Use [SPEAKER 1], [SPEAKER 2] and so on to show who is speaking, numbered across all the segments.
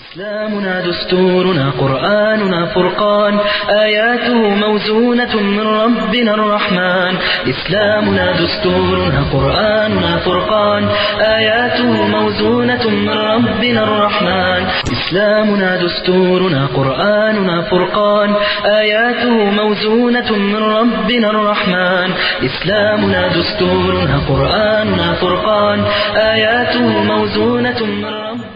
[SPEAKER 1] إسلامنا دستورنا قرآننا فرقان آياته موزونة من ربنا الرحمن إسلامنا دستورنا قرآننا فرقان آياته موزونة من ربنا الرحمن إسلامنا دستورنا قرآننا فرقان آياته موزونة من ربنا الرحمن إسلامنا دستورنا قرآننا فرقان آياته موزونة من ربنا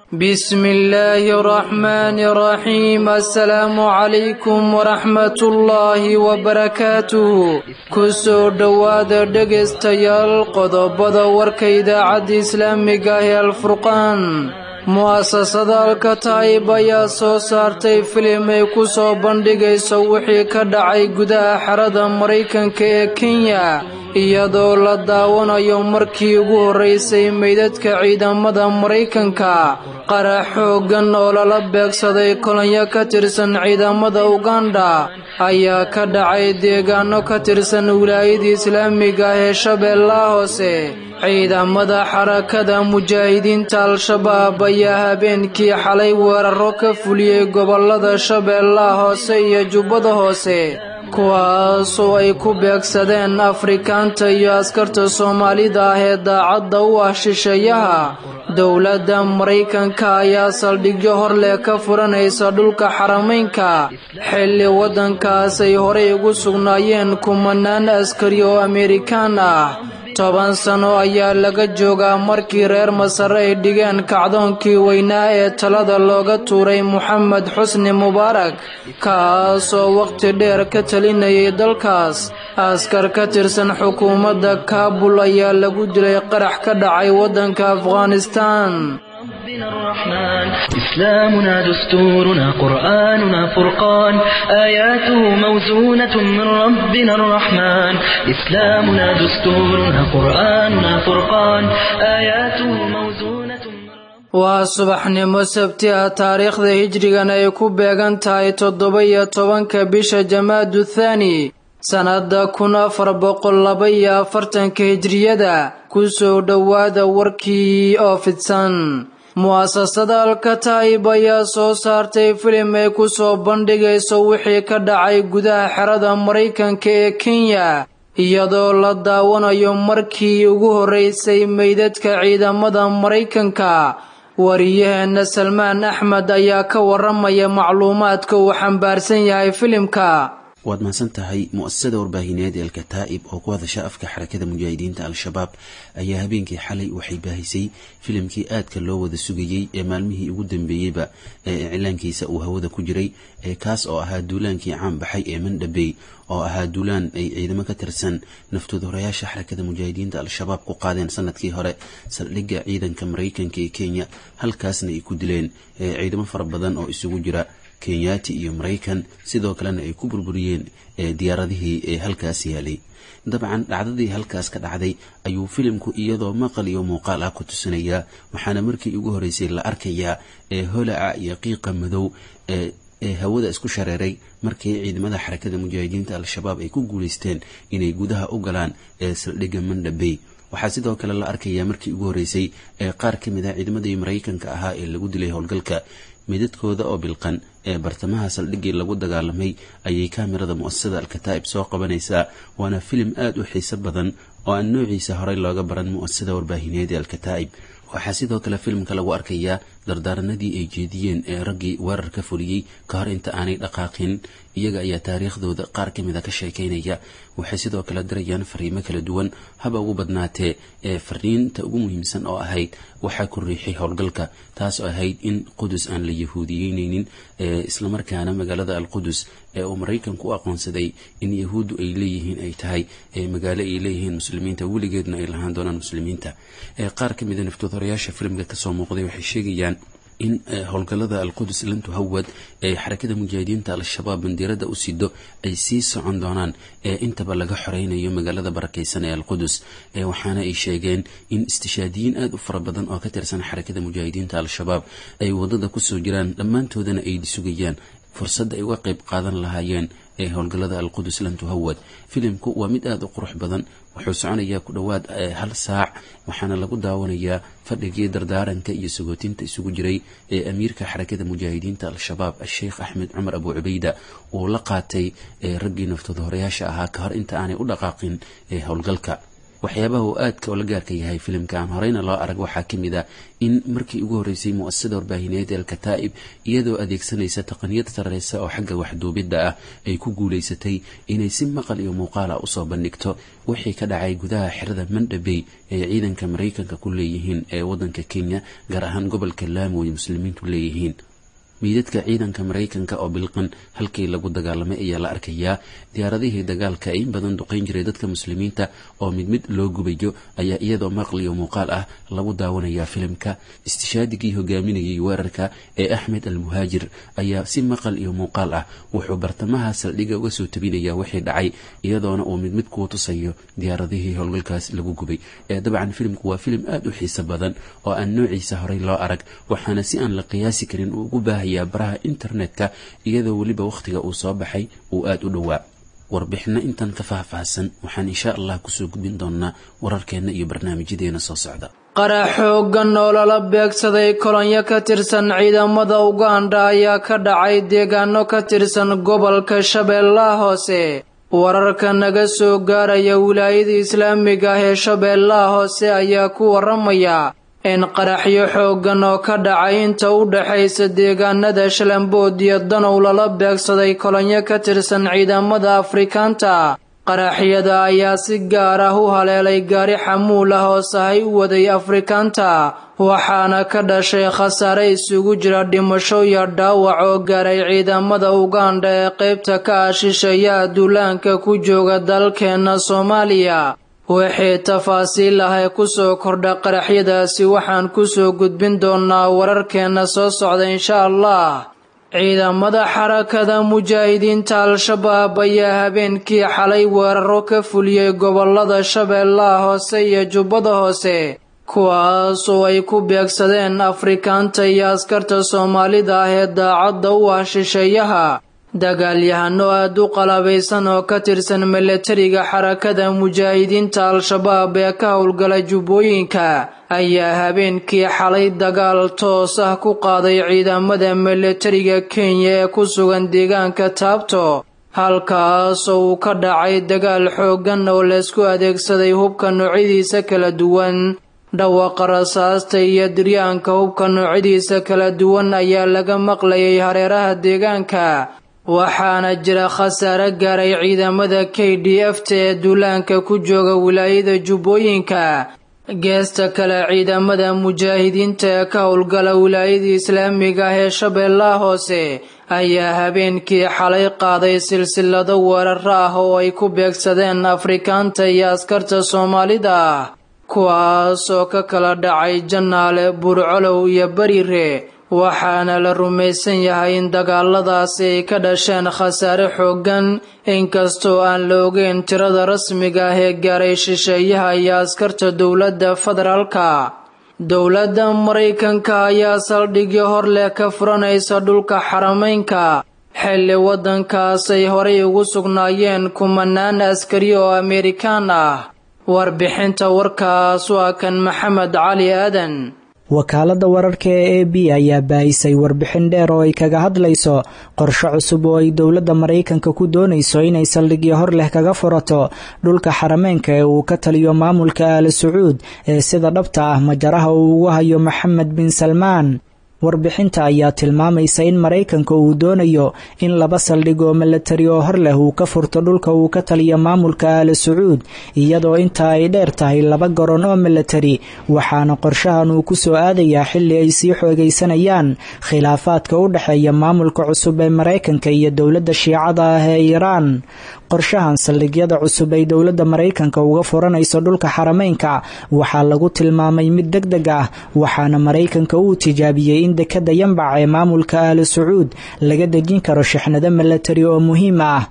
[SPEAKER 2] بسم الله الرحمن الرحيم السلام عليكم ورحمة الله وبركاته kusoo dhowaada dhegaystayaal qodobada warka idaacadda islaamiga ah ee alfurqaan mu'asasada alkataib ayaa soo saartay filim ay ku soo bandhigayso wixii ka dhacay gudaha xerada maraykanka ee kenya iyadoo la daawanayo markii ugu horraysay meydadka ciidamada maraykanka qarax xooggan oo lala beegsaday kolonyo ka tirsan ciidamada uganda ayaa ka dhacay deegaano ka tirsan wilaayada islaamiga ah ee shabeellaha hoose ciidamada xarakada mujaahidiinta al-shabaab ayaa habeenkii xalay weeraro ka fuliyey gobollada shabeellaha hoose iyo jubbada hoose kuwaasoo ay ku beegsadeen afrikaanta iyo askarta soomaalida ah ee daacadda u ah shisheeyaha dowladda maraykanka ayaa saldhigyo hor leh ka furanaysa dhulka xarameynka xilli waddankaas ay horey ugu sugnaayeen kumanaan askari oo amerikaan ah toban sano ayaa laga joogaa markii reer masar ay dhigeen kacdoonkii weynaa ee talada looga tuuray moxamed xusni mubaarak kaasoo wakhti dheer ka talinayay dalkaas askar ka tirsan xukuumadda kaabul ayaa lagu dilay qarax ka dhacay waddanka afghanistaan
[SPEAKER 1] ربنا الرحمن إسلامنا دستورنا قرآننا فرقان آياته موزونة من ربنا الرحمن إسلامنا دستورنا قرآننا فرقان آياته موزونة من
[SPEAKER 2] waa subaxnimo sabti ah taariikhda hijrigan ay ku beegan tahay toddoba-iyo tobanka bisha jamaadu thaani sannadda kun afar boqol laba iyo afartanka hijriyada kusoo dhowaada warkii oo fidsan mu'asasada alkataib ayaa soo saartay filim ay ku soo bandhigayso wixii ka dhacay gudaha xerada maraykanka ee kenya iyadoo la daawanayo markii ugu horraysay meydadka ciidamada maraykanka wariyaheenna salmaan axmed ayaa ka waramaya macluumaadka uu xambaarsan yahay filimka
[SPEAKER 3] waad mahadsan tahay mu-asasada warbaahineed ee alkataa'ib oo ku hadasha afka xarakada mujaahidiinta al-shabaab ayaa habeenkii xalay waxay baahisay filimkii aadka loo wada sugayey ee maalmihii ugu dambeeyeyba ee iclaankiisa uu hawada ku jiray ee kaas oo ahaa duulaankii caan baxay ee mandhabey oo ahaa duulaan ay ciidamo ka tirsan naftood horayaasha xarakada mujaahidiinta al-shabaab ku qaadeen sanadkii hore saldhigga ciidanka maraykanka ee kenya halkaasna ay ku dileen ciidamo fara badan oo isugu jira kenyaati iyo maraykan sidoo kalena ay ku burburiyeen diyaaradihii ee halkaas yaalay dabcan dhacdadii halkaas ka dhacday ayuu filimku iyadoo maqal iyo muuqaal ah ku tusinayaa waxaana markii ugu horeysay la arkayaa ee holaca iyo qiiqa madow ee hawada isku shareeray markii ciidamada xarakada mujaahidiinta al-shabaab ay ku guuleysteen inay gudaha u galaan ee saldhigga mandhabey waxaa sidoo kale la arkayaa markii ugu horeysay ee qaar ka mid ah ciidamadii maraykanka ahaa ee lagu dilay howlgalka midadkooda oo bilqan ee bartamaha saldhiggii lagu dagaalamay ayay kaamirada mu-asasada alkataa'ib soo qabanaysaa waana filim aada u xiiso badan oo aan noociisa horey looga baran mu-asasada warbaahineed ee alkataa'ib waxaa sidoo kale filimka lagu arkayaa dardaaranadii ay jeediyeen ee raggii weerar ka fuliyey ka hor inta aanay dhaqaaqin iyaga ayaa taariikhdooda qaar ka mid a ka sheekaynaya waxay sidoo kale dirayaan fariimo kala duwan haba ugu badnaatee ee fariinta ugu muhiimsan oo ahayd waxaa ku riixay howlgalka taas oo ahayd in qudus aan la yahuudiyeyneynin islamarkaana magaalada alqudus ee uu maraykanku u aqoonsaday in yahuuddu ay leeyihiin ay tahay magaalo ay leeyihiin muslimiinta weligeedna ay lahaan doonaan muslimiinta qaar ka mida naftood horayaasha filimka kasoo muuqday waxay sheegayaan in howlgallada alqudus lantu hawad ee xarakada mujaahidiinta al-shabaab bandiirada u sido ay sii socon doonaan ee intaba laga xoreynayo magaalada barakeysan ee alqudus waxaana ay sheegeen in istishaadiyiin aada u fara badan oo ka tirsan xarakada mujaahidiinta al-shabaab ay wadada kusoo jiraan dhammaantoodana ay sugayaan fursadda ay uga qayb qaadan lahaayeen ee howlgallada alqudus lan tuhawad filimku waa mid aada u qurux badan wuxuu soconayaa ku dhowaad hal saac waxaana lagu daawanayaa fadhigii dardaaranka iyo sagootinta isugu jiray ee amiirka xarakada mujaahidiinta al-shabaab a-sheikh axmed cumar abu cubayda uu la qaatay raggii naftooda horeyaasha ahaa ka hor inta aanay u dhaqaaqin ee howlgalka waxyaabaha uu aadka oo la gaarka yahay filimka aan horeyna loo arag waxaa ka mid ah in markii ugu horreysay mu'asasada warbaahineed ee alkataa'ib iyadoo adeegsanaysa taqniyad sarreysa oo xagga waxduubidda ah ay ku guulaysatay inay si maqal iyo muuqaala usoo bandhigto wixii ka dhacay gudaha xerada mandhabey ee ciidanka maraykanka ku leeyihiin ee waddanka kenya gaar ahaan gobolka laamo ay muslimiintu leeyihiin miidadka ciidanka maraykanka oo bilqan halkii lagu dagaalamay ayaa la arkayaa diyaaradihii dagaalka ee in badan duqayn jiray dadka muslimiinta oo mid mid loo gubayo ayaa iyadoo maqal iyo muuqaal ah lagu daawanayaa filimka istishaadigii hogaaminayay weerarka ee axmed al muhaajir ayaa si maqal iyo muuqaal ah wuxuu bartamaha saldhiga uga soo tabinayaa wixii dhacay iyadoona uu mid mid kuu tusayo diyaaradihii howlgalkaas lagu gubay ee dabcan filimku waa filim aada u xiiso badan oo aan noociisa horey loo arag waxaana si aan la qiyaasi karin uu ugu baahaya baraha internetka iyadoo weliba wakhtiga uu soo baxay uu aada u dhowaa warbixino intan ka faahfaahsan waxaan insha allah kusoo gudbin doonaa wararkeenna iyo barnaamijyadeena soo socda
[SPEAKER 2] qarax xooggan oo lala beegsaday kolonyo ka tirsan ciidamada uganda ayaa ka dhacay deegaano ka tirsan gobolka shabeellaha hoose wararka naga soo gaaraya wilaayada islaamiga ah ee shabeellaha hoose ayaa ku waramaya in qaraxyo xooggan oo ka dhacay inta u dhaxaysa deegaanada shalambood iyo danow lala beegsaday kolonyo ka tirsan ciidamada afrikaanta qaraxyada ayaa si gaar ah u haleelay gaari xamuul ah oo sahay u waday afrikaanta waxaana ka dhashay khasaare isugu jira dhimasho iyo dhaawac oo gaaray ciidamada uganda ee qaybta ka ah shisheeyaha duulaanka ku jooga dalkeenna soomaaliya wixii tafaasiil ah ee kusoo kordha qaraxyadaasi waxaan kusoo gudbin doonaa wararkeenna soo socda insha allah ciidamada xarakada mujaahidiinta al-shabaab ayaa habeenkii xalay weeraro ka fuliyey gobolada shabeellaha hoose iyo jubbada hoose kuwaas oo ay ku beegsadeen afrikaanta iyo askarta soomaalida ah ee daacadda u ah shisheeyaha dagaalyahano aada u qalabaysan oo ka tirsan milatariga xarakada mujaahidiinta al-shabaab ee ka howlgala jubbooyinka ayaa habeenkii xalay dagaal toos ah ku qaaday ciidamada milatariga kenya ee ku sugan deegaanka taabto halkaas oo uu ka dhacay dagaal xooggan oo laysku adeegsaday hubka noocyadiisa kala duwan dhawaqa rasaasta iyo diryaanka hubka noocyadiisa kala duwan ayaa laga maqlayay hareeraha deegaanka waxaana jira khasaare gaaray ciidamada k d f ta ee duulaanka ku jooga wilaayada jubbooyinka geesta kale ciidamada mujaahidiinta ee ka howlgala wilaayada islaamiga ah ee shabeellaha hoose ayaa habeenkii xalay qaaday silsilado weeraro ah oo ay ku beegsadeen afrikaanta iyo askarta soomaalida ah kuwaas oo ka kala dhacay jannaale burcolow iyo bariire waxaana la rumaysan yahay in dagaaladaasi ay ka dhasheen khasaare xooggan inkastoo aan la ogeyn tirada rasmiga ah ee gaaray shisheeyaha iyo askarta dowladda federaalka dowladda maraykanka ayaa saldhigyo hor leh ka furanaysa dhulka xarameynka xilli waddankaas ay horay ugu sugnaayeen kumanaan askari oo amerikaan ah warbixinta warkaas waa kan maxamed cali aadan
[SPEAKER 4] wakaaladda wararka ee a b ayaa baahisay warbixin dheer oo ay kaga hadlayso qorshe cusub oo ay dowladda maraykanka ku doonayso inay saldhigyo hor leh kaga furato dhulka xarameenka ee uu ka taliyo maamulka aala sacuud ee sida dhabta ah majaraha uu ugu hayo maxamed bin salmaan warbixinta ayaa tilmaamaysa in maraykanka uu doonayo in laba saldhig oo milatari oo hor leh uu ka furto dhulka uu ka taliyo maamulka aala sacuud iyadoo intaa ay dheer tahay laba garoon oo milatari waxaana qorshahan uu ku soo aadayaa xilli ay sii xoogaysanayaan khilaafaadka u dhexeeya maamulka cusub ee maraykanka iyo dowladda shiicada ah ee iiraan qorshahan saldhigyada cusub ay dowladda maraykanka uga furanayso dhulka xarameynka waxaa lagu tilmaamay mid deg deg ah waxaana maraykanka uu tijaabiyey in dekadda yambac ee maamulka aala sacuud laga dejin karo shixnado milatari oo muhiim ah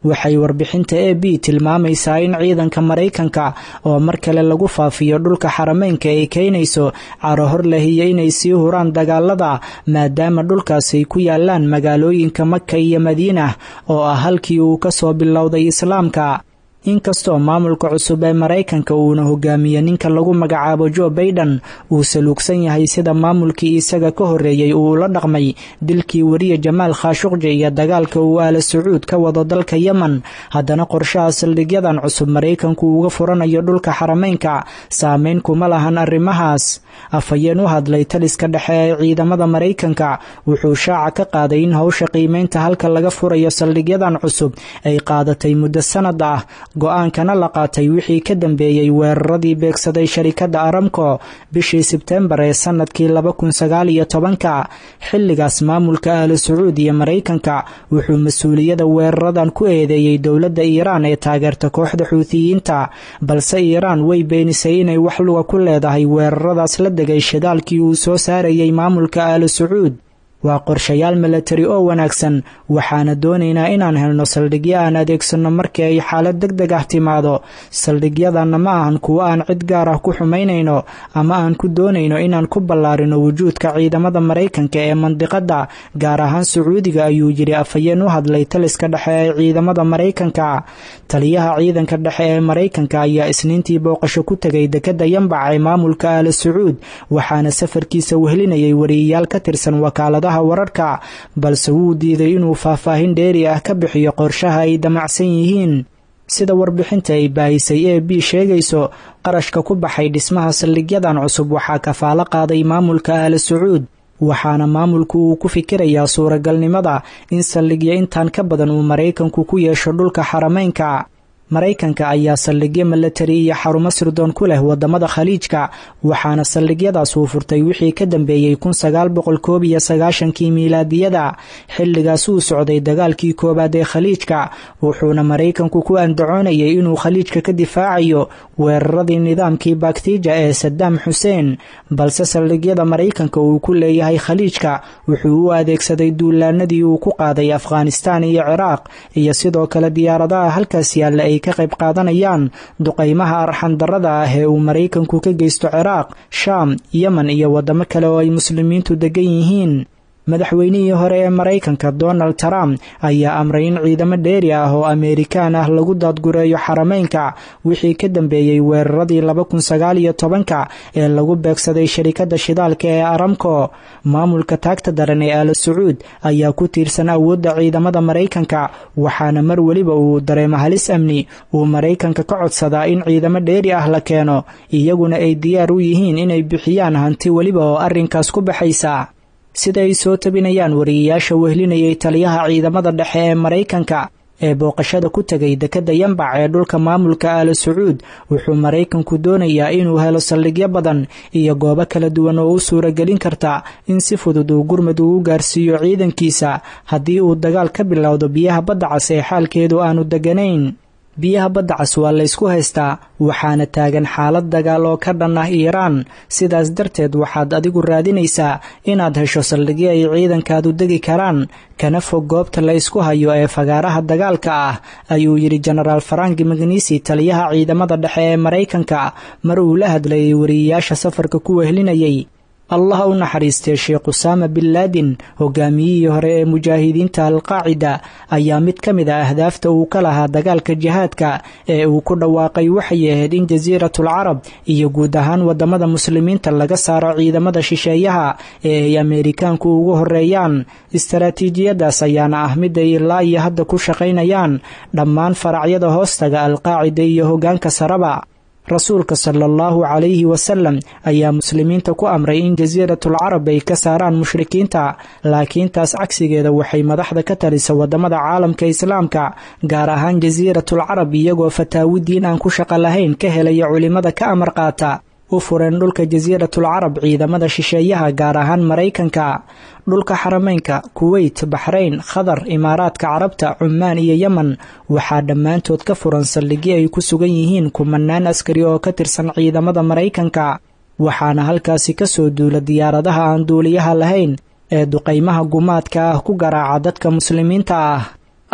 [SPEAKER 4] waxay warbixinta a b tilmaamaysaa in ciidanka maraykanka oo mar kale lagu faafiyo dhulka xarameynka ay keenayso caro hor leh iyo inay sii huraan dagaalada maadaama dhulkaasay ku yaalaan magaalooyinka maka iyo madiina oo ah halkii uu ka soo bilowday islaamka inkastoo maamulka cusub ee maraykanka uuna hogaamiye ninka lagu magacaabo jo baiden uu saluugsan yahay sida maamulkii isaga ka horreeyey uu ula dhaqmay dilkii wariye jamaal khashuqji iyo dagaalka uu aala sacuud ka wado dalka yemen haddana qorshaha saldhigyadan cusub maraykanku uga furanayo dhulka xarameynka saameyn kuma lahan arrimahaas afhayeen u hadlay taliska dhexe ee ciidamada maraykanka wuxuu shaaca ka qaaday in howsha qiimeynta halka laga furayo saldhigyadan cusub ay qaadatay muddo sanad ah go-aankana la qaatay wixii ka dambeeyey weeraradii beegsaday sharikadda aramco bishii sebtembar ee sanadkii laba kun sagaal iyo tobanka xilligaas maamulka ahlu sacuud iyo maraykanka wuxuu mas-uuliyada weeraradan ku eedeeyey dowladda iiraan ee taageerta kooxda xuutiyiinta balse iiraan way beenisay inay wax luga ku leedahay weeraradaas la degay shidaalkii uu soo saarayay maamulka ahlu sacuud waa qorshayaal milatari oo wanaagsan waxaana doonaynaa inaan helno saldhigyo aan adeegsanno markii ay xaalad deg deg ah timaado saldhigyadanna ma ahan kuwo aan cid gaar ah ku xumaynayno ama aan ku doonayno inaan ku ballaarino wujuudka ciidamada maraykanka ee mandiqadda gaar ahaan sacuudiga ayuu yidhi afhayeen u hadlay taliska dhexe ee ciidamada maraykanka taliyaha ciidanka dhexe ee maraykanka ayaa isniintii booqasho ku tegay dekedda yambac ee maamulka aala sacuud waxaana safarkiisa wehlinayay wariyayaal ka tirsan wakaaladaha wararka balse wuu diiday inuu faahfaahin dheeri ah ka bixiyo qorshaha ay damacsan yihiin sida warbixinta ay baahisay e b sheegayso qarashka ku baxay dhismaha saldhigyadan cusub waxaa kafaalo qaaday maamulka aala sacuud waxaana maamulku uu ku fikirayaa suuragalnimada in saldhigyo intaan ka badan uu maraykanku ku yeesho dhulka xarameynka maraykanka ayaa saldhigyo milatari iyo xarumo sirdoon ku leh wadamada khaliijka waxaana saldhigyadaas uu furtay wixii ka dambeeyey kun sagaal boqol koob iyo sagaashankii miilaadiyada xilligaas uu socday dagaalkii koowaad ee khaliijka wuxuuna maraykanku ku andacoonayay inuu khaliijka ka difaacayo weeraradii nidaamkii baktiija ee sadaam xuseen balse saldhigyada maraykanka uu ku leeyahay khaliijka wuxuu u adeegsaday duulaanadii uu ku qaaday afghanistaan iyo ciraaq iyo sidoo kale diyaaradaha halkaas yaalla ay ka qayb qaadanayaan duqaymaha arxandarrada ah ee uu maraykanku ka geysto ciraaq shaam yemen iyo waddamo kale oo ay muslimiintu degan yihiin madaxweynihii hore ee maraykanka donald trump ayaa amray in ciidamo dheeri ah oo ameerikaan ah lagu daadgureeyo xarameynka wixii ka dambeeyey weeraradii laba kun sagaal iyo tobanka ee lagu beegsaday sharikadda shidaalka ee aramco maamulka taagta daran ee aala sacuud ayaa ku tiirsan awoodda ciidamada maraykanka waxaana mar weliba uu dareemo halis amni uu maraykanka ka codsadaa in ciidamo dheeri ah la keeno iyaguna ay diyaar u yihiin inay bixiyaan hanti weliba oo arrinkaas ku baxaysa sida ay soo tabinayaan wariyayaasha wehlinayay taliyaha ciidamada dhexe ee maraykanka ee booqashada ku tegay dekedda yambac ee dhulka maamulka aala sacuud wuxuu maraykanku doonayaa inuu helo saldhigyo badan iyo goobo kala duwan oo u suuragelin karta in si fudud uu gurmud ugu gaarsiiyo ciidankiisa haddii uu dagaal ka bilowdo biyaha badda cas ee xaalkeedu aanu deganayn biyaha badda cas waa laysku haystaa waxaana taagan xaalad dagaal oo ka dhan ah iiraan sidaas darteed waxaad adigu raadinaysaa inaad hesho saldhigyo ay ciidankaadu degi karaan kana fog goobta la ysku hayo ee fagaaraha dagaalka ah ayuu yidhi jenaraal faranki magnisi taliyaha ciidamada dhexe ee maraykanka mar uu la hadlayay wariyayaasha safarka ku wehlinayay allah u naxariistay sheekh usaama bin laadin hogaamiyihii hore ee mujaahidiinta alqaacida ayaa mid ka mid a ahdaafta uu ka lahaa dagaalka jihaadka ee uu ku dhawaaqay waxay ahayd in jasiiratul carab iyo guud ahaan wadamada muslimiinta laga saaro ciidamada shisheeyaha ee ay ameerikaanku ugu horeeyaan istaraatiijiyadaas ayaana ah mid ay ilaa iyo hadda ku shaqaynayaan dhammaan faracyada hoostaga alqaacida iyo hogaanka saraba rasuulka sala allahu calayhi wasalam ayaa muslimiinta ku amray in jasiiratul carab ay ka saaraan mushrikiinta laakiin taas cagsigeeda waxay madaxda ka talisa wadamada caalamka islaamka gaar ahaan jasiiratul carab iyagoo fataawidiin aan ku shaqo lahayn ka helaya culimada ka amar qaata u fureen dhulka jasiiratul carab ciidamada shisheeyaha gaar ahaan maraykanka dhulka xarameynka kuweyt baxrayn khadar imaaraadka carabta cumaan iyo yemen waxaa dhammaantood ka furan saldhigyo ay ku sugan yihiin kumanaan askari oo ka tirsan ciidamada maraykanka waxaana halkaasi ka soo duula diyaaradaha aan duuliyaha lahayn ee duqaymaha gumaadka ah ku garaaca dadka muslimiinta ah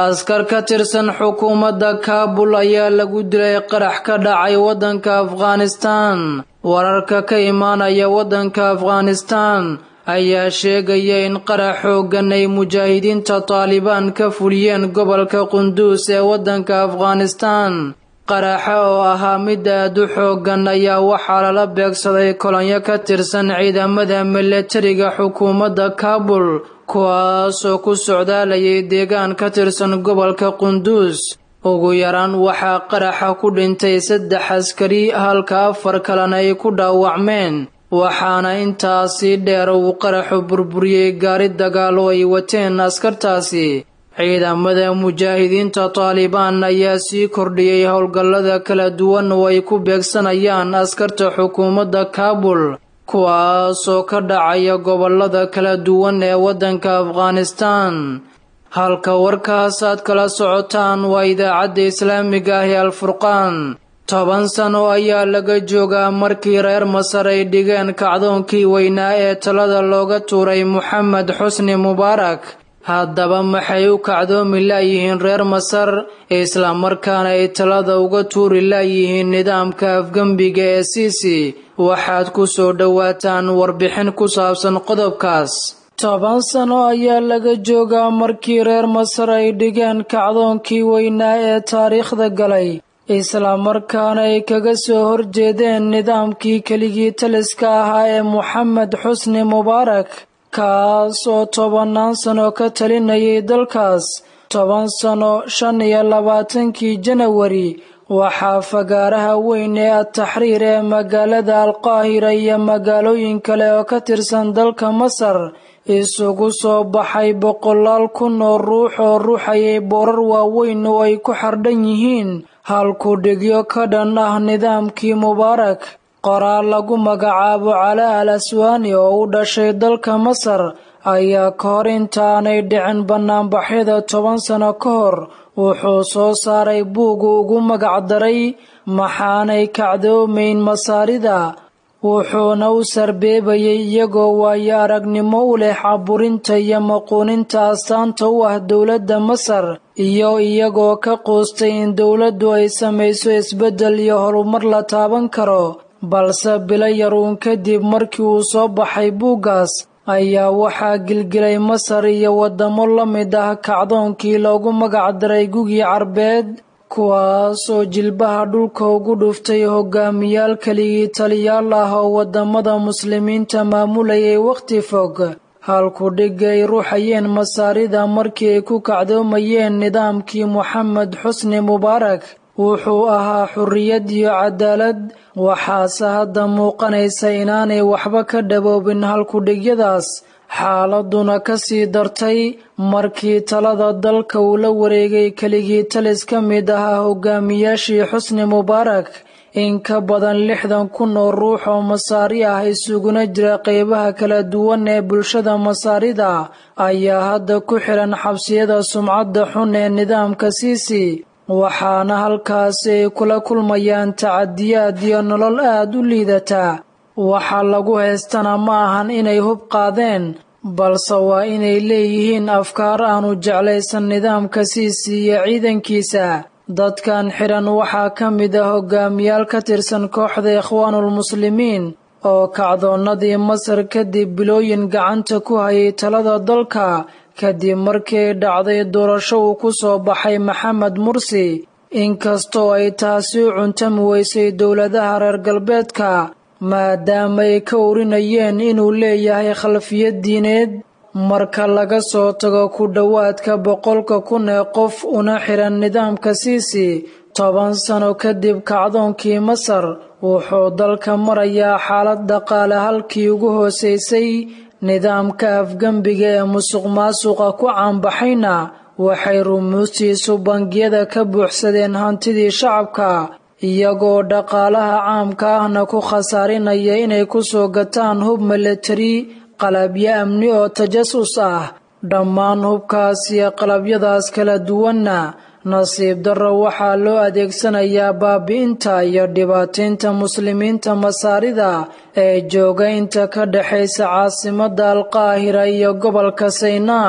[SPEAKER 2] askar ka tirsan xukuumadda kaabul ayaa lagu dilay qarax ka dhacay waddanka afghanistaan wararka ka imaanaya waddanka afghanistaan ayaa sheegaya in qarax xooggan ay mujaahidiinta taalibaan ka fuliyeen gobolka qunduus ee waddanka afghanistaan qaraxa oo ahaa mid aad u xooggan ayaa waxaa lala beegsaday kolonyo ka tirsan ciidamada milatariga xukuumadda kaabul kuwaasoo ku socdaalayay deegaan ka tirsan gobolka qunduus ugu yaraan waxaa qaraxa ku dhintay saddex askari halka afar kalena ay ku dhaawacmeen waxaana intaasii dheer uu qaraxu burburiyey gaari dagaal oo ay wateen askartaasi ciidamada mujaahidiinta taalibaan ayaa sii kordhiyey howlgallada kala duwan oo ay ku beegsanayaan askarta xukuumadda kaabul kuwaasoo ka dhacaya gobollada kala duwan ee waddanka afghanistaan halka warkaas aad kala socotaan waa idaacadda islaamiga ah ee alfurqaan toban sano ayaa laga joogaa markii reer masar ay dhigeen kacdoonkii weynaa ee talada looga tuuray moxamed xusni mubaarak haddaba maxay u kacdoomi laayihiin reer masar islamarkaana ay talada uga tuuri laayihiin nidaamka afgembiga ee siisi waxaad ku soo dhowaataan warbixin ku saabsan qodobkaas toban sano ayaa laga joogaa markii reer masar ay dhigeen kacdoonkii weynaa ee taariikhda galay islamarkaana ay kaga soo horjeedeen nidaamkii keligii taliska ahaa ee moxamed xusni mubaarak kaas oo tobannaan sano ka talinayay dalkaas toban sano shan iyo labaatankii janawari waxaa fagaaraha weyn ee ataxriir ee magaalada alqaahira iyo magaalooyin kale oo ka tirsan dalka masar isugu soo baxay boqolaal kun oo ruux oo ruuxayay boorar waaweyn oo ay ku xardhan yihiin halku dhigyo ka dhan ah nidaamkii mubaarak qoraal lagu magacaabo calaa al aswaani oo u dhashay dalka masar ayaa ka hor intaanay dhicin bannaanbaxyada toban sano ka hor wuxuu soo saaray buugu ugu magacdaray maxaanay kacdoomayn masaarida wuxuuna u sarbeebayay iyagoo waayo aragnimo u leh caburinta iyo maquuninta astaanta u ah dowladda masar iyo iyagoo ka quustay in dowladdu ay samayso isbeddel iyo horumar la taaban karo balse bilo yaruun kadib markii uu soo baxay buuggaas ayaa waxaa gilgilay masar iyo waddamo la mid ah kacdoonkii loogu magacdaray gugii carbeed kuwaasoo jilbaha dhulka ugu dhuftay hogaamiyaal keligii taliyaal ah oo waddamada muslimiinta maamulayay wakhti fog halku dhig ay ruuxayeen masaarida markii ay ku kacdoomayeen nidaamkii moxamed xusni mubaarak wuxuu ahaa xurriyad iyo cadaalad waxaase hadda muuqanaysa inaanay waxba ka dhaboobin halkudhigyadaas xaaladuna ka sii dartay markii talada dalka uu la wareegay keligii talis ka mid ahaa hogaamiyaashii xusni mubaarak in ka badan lixdan kun oo ruux oo masaari ah isuguna jira qeybaha kala duwan ee bulshada masaarida ayaa hadda ku xihan xabsiyada sumcadda xun ee nidaamka siisi waxaana halkaasi ay kula kulmayaan tacadiyaad iyo nolol aad u liidataa waxa lagu haystana ma ahan inay hub qaadeen balse waa inay leeyihiin afkaar aanu jeclaysan nidaamka siisi iyo ciidankiisa dadkan xidhan waxaa ka mid ah hogaamiyaal ka tirsan kooxda ikhwaanulmuslimiin oo kacdoonnadii masar kadib bilooyin gacanta ku hayay talada dalka kadib markii ay dhacday doorasho uu ku soo baxay maxamed mursi inkastoo ay taasi u cuntami weysay dowladaha reer galbeedka maadaama ay ka urinayeen inuu leeyahay khalfiyad diineed marka laga soo tago ku dhowaadka boqolka kun ee qof una xihan nidaamka siisi toban sano kadib kacdoonkii masar wuxuu dalka marayaa xaalad dhaqaale halkii ugu hoosaysay nidaamka afgembiga ee musuq maasuqa ku caanbaxayna waxay rumuustiisu bangiyada ka buuxsadeen hantidii shacabka iyagoo dhaqaalaha caamka ahna ku khasaarinaya inay ku soo gataan hub milatari qalabyo amni oo tajasus ah dhammaan hubkaas iyo qalabyadaas kala duwanna nasiib darro waxaa loo adeegsanayaa baabi'inta iyo dhibaataynta muslimiinta masaarida ee jooga inta ka dhexaysa caasimadda alqaahira iyo gobolka saynaa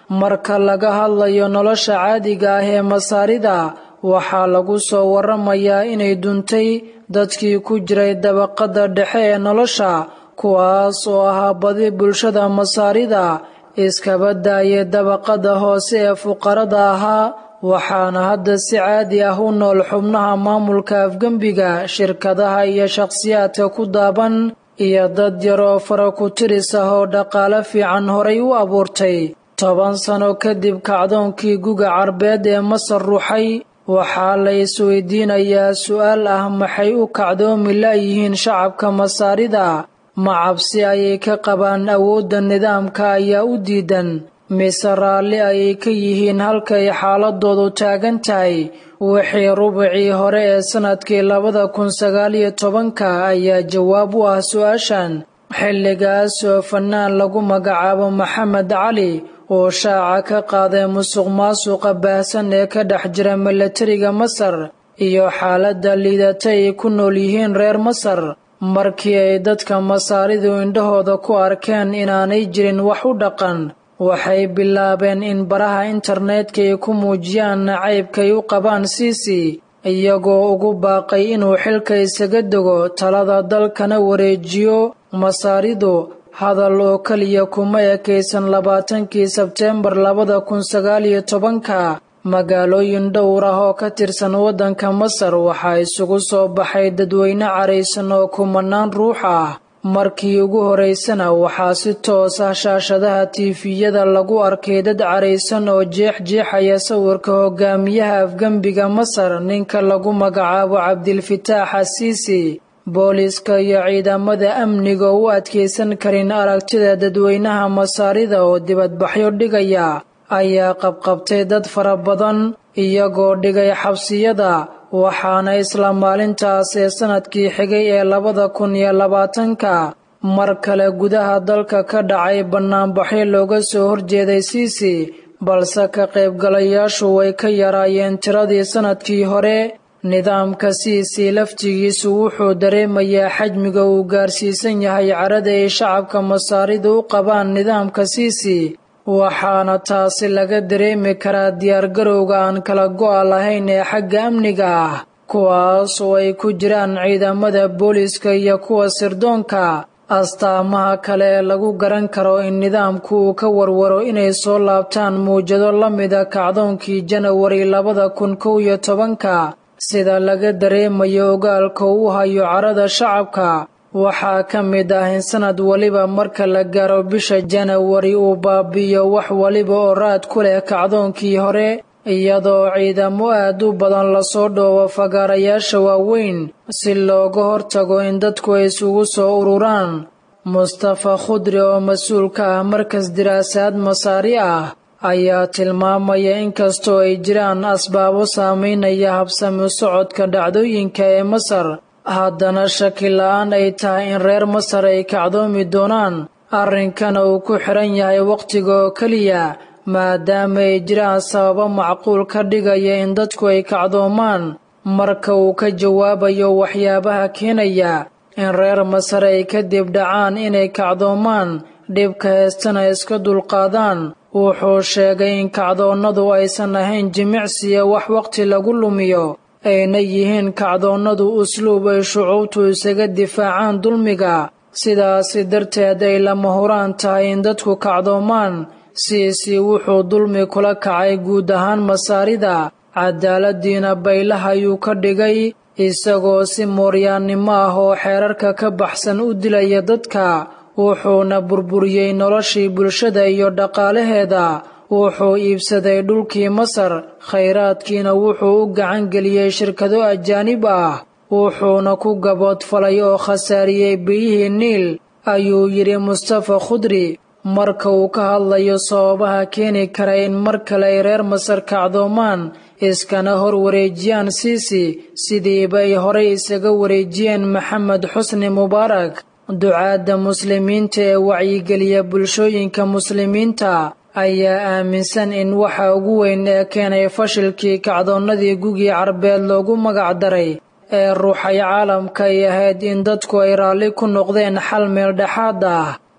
[SPEAKER 2] marka laga hadlayo nolosha caadiga ah ee masaarida waxaa lagu soo waramayaa inay duntay dadkii ku jiray dabaqada dhexe ee nolosha kuwaas oo ahaa badi bulshada masaarida iskaba daayay dabaqada hoose ee fuqarada ahaa waxaana hadda si caadi ah u nool xubnaha maamulka afgembiga shirkadaha iyo shakhsiyaadka ku daaban iyo dad yar oo fara ku tiris ah oo dhaqaale fiican horay u abuurtay toban sano kadib kacdoonkii guga carbeed ee masar ruuxay waxaa la isweydiinayaa su'aal ah maxay u kacdoomi la'yihiin shacabka masaarida ma cabsi ayay ka qabaan awoodda nidaamka ayaa u diidan mise raalli ayay ka yihiin halkay xaaladoodu taagan tahay wixii rubicii hore ee sannadkii labada kun sagaaliyo tobanka ayaa jawaab u ah su-aashan xilligaas oo fannaan lagu magacaabo maxamed cali oo shaaca ka qaaday musuq maasuqa baahsan ee ka dhex jira milatariga masar iyo xaaladda liidata ay ku nool yihiin reer masar markii ay dadka masaaridu indhahooda ku arkeen inaanay jirin wax u dhaqan waxay bilaabeen in baraha internetka ay ku muujiyaan nacaybkay u qabaan siisi iyagoo ugu baaqay inuu xilka isaga dego talada dalkana wareejiyo masaaridu hadal oo keliya kuma ekaysan labaatankii sebteembar labada kun sagaaliyo tobanka magaalooyin dhowr ah oo ka tirsan waddanka masar waxaa isugu soo baxay dadweyne caraysan oo kumanaan ruux ah markii ugu horaysana waxaa si toos ah shaashadaha tiifiyada lagu arkay dad caraysan oo jeex-jeexaya sawirka hogaamiyaha afgembiga masar ninka lagu magacaabo cabdilfitaax asiisi booliska iyo ciidamada amniga u adkaysan karin aragtida dadweynaha masaarida oo dibadbaxyo dhigaya ayaa qabqabtay dad fara badan iyagoo dhigay xabsiyada waxaana isla maalintaas ee sannadkii xigay ee labada kun iyo labaatanka mar kale gudaha dalka ka dhacay bannaanbaxyo looga soo horjeeday siisi balse ka qaybgalayaashu way ka yaraayeen tiradii sannadkii hore nidaamka siisi laftigiisu wuxuu dareemayaa xajmiga uu gaarsiisan yahay carada ay shacabka masaaridu u qabaan nidaamka siisi waxaana taasi laga dareemi karaa diyaargarowga aan kala go'a lahayn ee xagga amniga ah kuwaas oo ay ku jiraan ciidamada booliiska iyo kuwa sirdoonka astaamaha kale ee lagu garan karo in nidaamku uu ka warwaro inay soo laabtaan muwjado la mida kacdoonkii janawari labada kun kow iyo tobanka sida laga dareemayo ogaalka uu hayo carada shacabka waxaa ka mid ah in sanad waliba marka la gaaro bisha janawari uu baabi'iyo wax waliba oo raad ku leh kacdoonkii hore iyadoo ciidamo aad u badan lasoo dhoobo fagaarayaasha waaweyn si looga hortago in dadku ay isugu soo ururaan mustafa khudri oo mas-uul ka ah markas diraasaad masaari ah ayaa tilmaamaya inkastoo ay jiraan asbaabo saameynaya habsami socodka dhacdooyinka ee masar haddana shaki la-aan ay tahay in reer masar ay kacdoomi doonaan arrinkana uu ku xiran yahay wakhtiga oo keliya maadaama ay jiraan sababo macquul ka dhigaya in dadku ay kacdoomaan marka uu ka jawaabayo waxyaabaha keenaya in reer masar ay kadib dhacaan inay kacdoomaan dhibka heestana iska dulqaadaan wuxuu sheegay in kacdoonnadu aysan ahayn jimicsiya wax wakhti lagu lumiyo ayna yihiin kacdoonnadu usluub ay shucuubtu isaga difaacaan dulmiga sidaasi darteed ay lama huraan tahay in dadku kacdoomaan siisi wuxuu dulmi kula kacay guud ahaan masaarida cadaaladiina baylaha ayuu ka dhigay isagoo si mooryaannimo ah oo xeerarka ka baxsan u dilaya dadka wuxuuna burburiyey noloshii bulshada iyo dhaqaalaheeda wuxuu iibsaday dhulkii masar khayraadkiina wuxuu u gacan geliyey shirkado ajaanib ah wuxuuna ku gaboodfalay oo khasaariyey biyihii niil ayuu yidhi mustafa khudri marka uu ka hadlayo sababaha keeni kara in mar kale ay reer masar kacdoomaan iskana hor wareejiyaan siisi sidiiba ay horey isaga wareejiyeen maxamed xusni mubaarak ducaadda muslimiinta ee wacyigeliya bulshooyinka muslimiinta ayaa aaminsan in waxa ugu weyn ee keenay fashilkii kacdoonnadii gugii carbeed loogu magac daray ee ruuxay caalamka ay ahayd in dadku ay raalli ku noqdeen xal meel dhexaad ah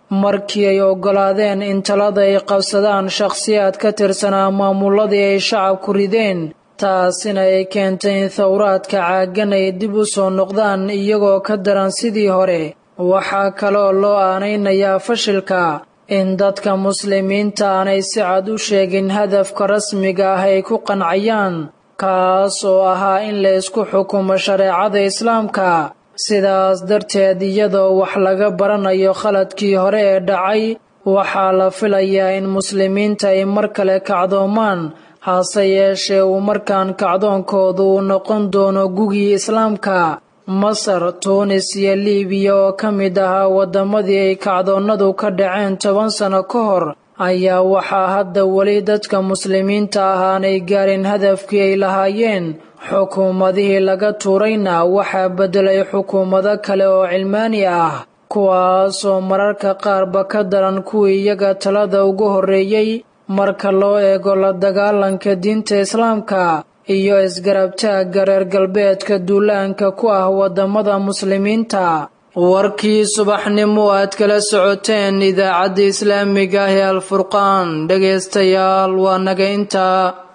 [SPEAKER 2] markii ay oggolaadeen in talada ay qabsadaan shakhsiyaad ka tirsanaa maamuladii ay shacabku rideen taasina ay keentay in thawraadka caagan ay dib u soo noqdaan iyagoo ka daran sidii hore waxaa kaloo loo aanaynayaa fashilka in dadka muslimiinta aanay si cad u sheegin hadafka rasmiga ah ay ku qancayaan kaas oo ahaa in la isku xukumo shareecada islaamka sidaas darteed iyadoo wax laga baranayo khaladkii hore ee dhacay waxaa la filayaa in muslimiinta ay mar kale kacdoomaan hase yeeshee uu markaan kacdoonkoodu uu noqon doono gugii islaamka masar tuunis iyo liibiya oo ka mid ahaa waddamadii ay kacdoonnadu ka dhaceen toban sano ka hor ayaa waxaa hadda weli dadka muslimiinta ahaanay gaarin hadafkii ay lahaayeen xukuumadihii laga tuurayna waxaa beddelay xukuumado kale oo cilmaani ah kuwaasoo mararka qaarba ka daran kuwii iyaga talada ugu horreeyey marka loo eego la dagaalanka diinta islaamka iyo isgarabtaagga reer galbeedka duulaanka ku ah waddamada muslimiinta warkii subaxnimo aad kala socoteen idaacadda islaamiga ah ee alfurqaan dhegaystayaal waa naga intaa